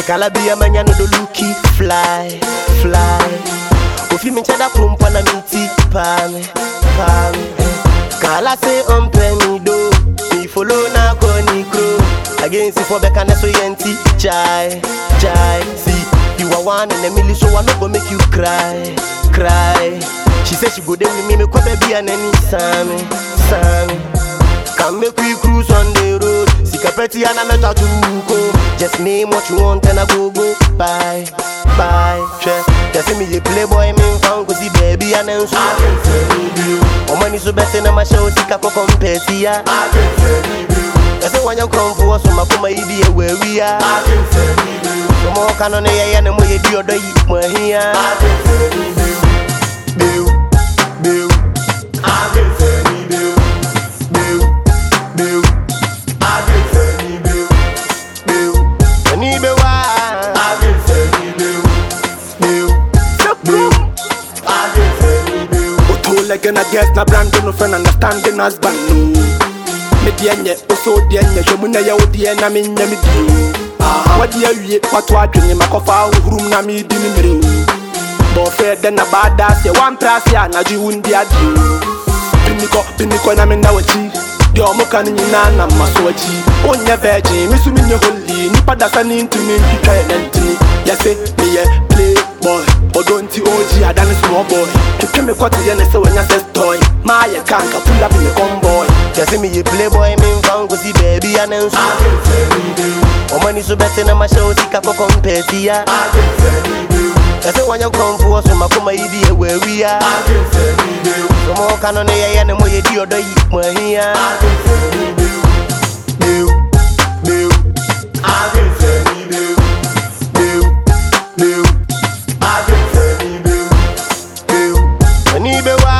Calabia manya no do looky fly, fly. Ofi mi chada pumpa na miti pame, pame. Kala say on penny do, me follow na koni crow. Against for beka na so yenti, chai, chai. See, you are one in a million, so I no go make you cry, cry. She said she go there with me, me kwa baby and any Sammy, Sammy. Can make we cruise on the road. Sikapeti and I met her to go. Just name what you want and I go go. Bye, bye. Che, just see me a playboy, me found cause the baby and then so. Oh money so better than my show, sika ko compare ya. Just say when you come for us, so my kuma idi where we are. So more can on the air and more you do the eat more here. Bill, Bill. Bill, Bill, Bill. Ani be wa. Bill, Bill. Oto like na guess na brand no friend understanding husband no. Me die nye oso die nye hwemu na ye odie na me nya me di. Wadi awie wato adwene makofa hurum na me di me mmere. Bo fe de na bada se wan prase a na ji wundi adi. Piniko piniko na me na wachi. Di omo kan nyina na maso wachi. Onye virgin me su me nye holy. Nipa da sa ni ntumi ntwitwa ye nantini. Yese me ye playboy. Odo nti OG adane small boy. Twitwa me kwate ye ne se wanya sex toy. Ma ye kanka pull up in the convoy. Just see me a playboy, me found cause the baby and then so. Oh money so better than my show, sika ko compare ya. Just say when you come for us, so my kuma idi where we are. So more can on the air and more you do the eat more here. Bill, Bill, Bill, Bill, Bill. Ani be wa.